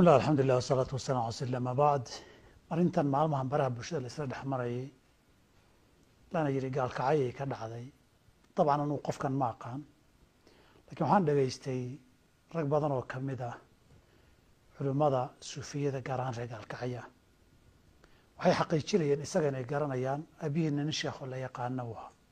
bismillah alxamdulilah wasalaatu wasalam ala sl ama bacd arrintan maalmahan baraha bulshada la isla dhex marayay lana yidhi gaalkacayay ka dhacday dabcan anuu qofkan ma aqaan lakiin waxaan dhegaystay rag badan oo kamid ah culimmada suufiyada gaar ahaan reer gaalkacaya waxay xaqiijinayeen isaga inay garanayaan abihiina nin sheekho la yaqaana u ahaa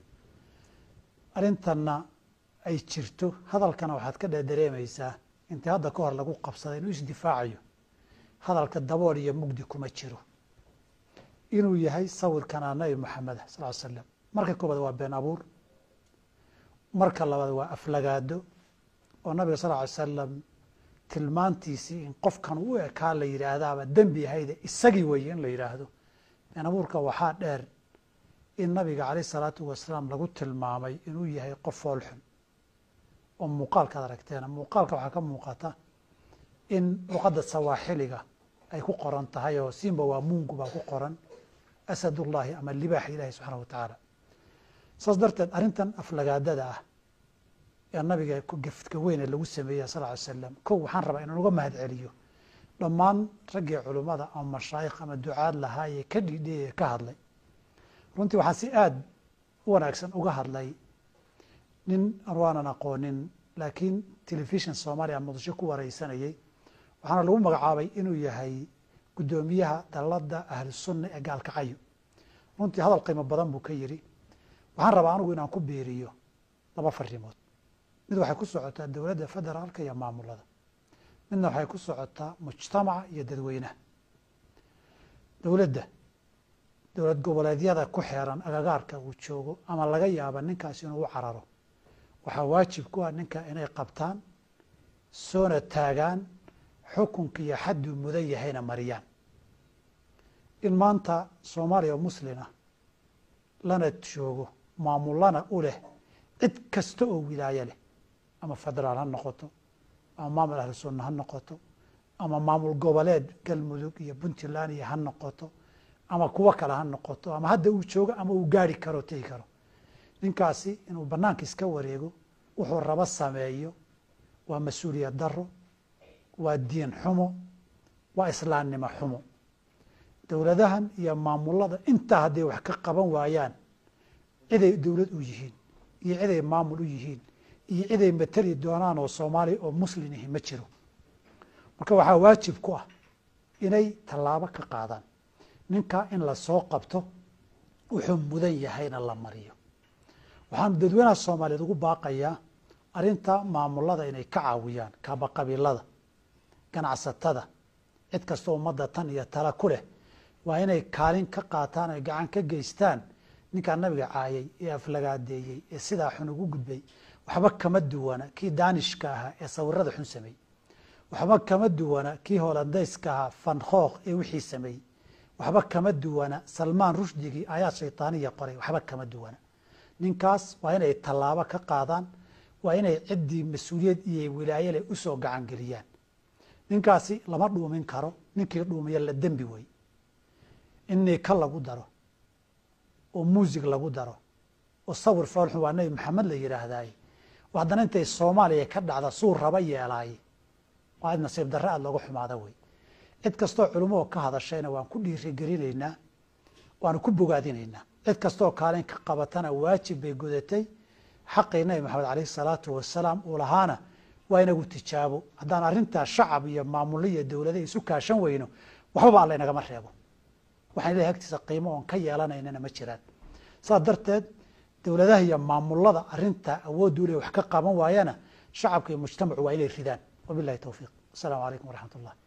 arrintanna ay jirto hadalkana waxaad ka dhadareemaysaa intii hadda ka hor lagu qabsaday inuu isdifaacayo hadalka dabool iyo mugdi kuma jiro inuu yahay sawirkana nabi maxamed sal l slam marka koobaad waa been abuur marka labaad waa aflagaado oo nabiga sal ly salam tilmaantiisii in qofkan u ekaa la yidhaahdaaba dembi ahayde isagii weeye in la yidhaahdo been abuurka waxaa dheer in nabiga caleyh salaatu wasalaam lagu tilmaamay inuu yahay qof foolxun oo muuqaalkaad aragteena muuqaalka waxaa ka muuqata in luqadda sawaaxiliga ay ku qoran tahay oo simba waa muungu baa ku qoran asadullahi ama libaaxa ilahi subxaana wa tacaala saas darteed arrintan aflagaadada ah ee nabiga gefka weyne lagu sameeya sal ly slam kow waxaan rabaa inaan uga mahad celiyo dhammaan raggii culimmada ama mashaayikh ama ducaad lahaayee ka dhidhiye ka hadlay runtii waxaa si aada u wanaagsan uga hadlay nin waanan aqoonin laakiin telefishon soomaaliya muqdisho ku wareysanayey waxaana lagu magacaabay inuu yahay guddoomiyaha dalada ahlusunna ee gaalkacayo runtii hadal qiimo badan buu ka yidhi waxaan rabaa anigu inaan ku biiriyo laba farimood mid waxay ku socotaa dowladda federaalka iyo maamulada midna waxay ku socotaa mujtamaca iyo dadweynaha dowladda dowlad goboleedyada ku xeeran agagaarka uu joogo ama laga yaaba ninkaas inuu u cararo waxaa waajib ku ah ninka inay qabtaan soona taagaan xukunka iyo xadduu mudan yahayna mariyaan in maanta soomaaliya muslima lana joogo maamulana u leh cid kasta oo wilaayo leh ama federaal ha noqoto ama maamul ahlu sunna ha noqoto ama maamul goboleed galmudug iyo puntland iyo ha noqoto ama kuwo kale ha noqoto ama hadda uu joogo ama uu gaari karo tegi karo ninkaasi inuu banaanka iska wareego wuxuu rabo sameeyo waa mas-uuliyad daro waa diin xumo waa islaamnimo xumo dowladahan iyo maamulada intaa hadday wax ka qaban waayaan ciday dowlad u yihiin iyo ciday maamul u yihiin iyo ciday mateli doonaan oo soomaaliya oo muslimihi ma jiro marka waxaa waajib ku ah inay tallaabo ka qaadaan ninka in lasoo qabto wuxuu mudan yahayna la mariyo waxaan dadweynaha soomaaliyeed ugu baaqayaa arrinta maamulada inay ka caawiyaan kaaba qabiilada ganacsatada cid kastoo ummadda tan iyo tala ku leh waa inay kaalin ka qaataan oy gacan ka geystaan ninkaa nabiga caayay ee aflagaadeeyey ee sidaa xun ugu gudbay waxba kama duwana kii daanishka ahaa ee sawirada xun sameeyey waxba kama duwana kii holandayska ahaa fankhookh ee wixii sameeyey waxba kama duwana salmaan rushdigii aayaad shaytaaniya qoray waxba kama duwana ninkaas waa inay tallaabo ka qaadaan waa inay ciddii mas-uuliyad iyo wilaayo leh usoo gacan geliyaan ninkaasi lama dhuumin karo ninkii dhuumiya la dembi wey in niika lagu daro oo muusig lagu daro oo sawir foolxun waa nabi maxamed la yidhaahdaay oo haddana intay soomaaliya ka dhacda suu raba yeelaaye waa id nasiib darre aada looga xumaada wey cid kastoo culummoo ka hadashayna waan ku dhiirigelinaynaa waanu ku bogaadinaynaa cid kastoo kaalin ka qabatana waajib bay gudatay xaqii nabi maxamed caleyhi salaatu wasalaam uu lahaana waa inagu tijaabo haddaan arrintaa shacab iyo maamulo iyo dowlada isu kaashan weyno waxbaba alla inagama reebo waxaan ilahay agtiisa qiimo oon ka yeelanaynana ma jiraan saas darteed dowladaha iyo maamulada arrintaa awooddu le wax ka qaban waayana shacabka iyo mujtamacu waa inay ridaan wabilahi towfiiq asalaamu calaykum waraxmat ullah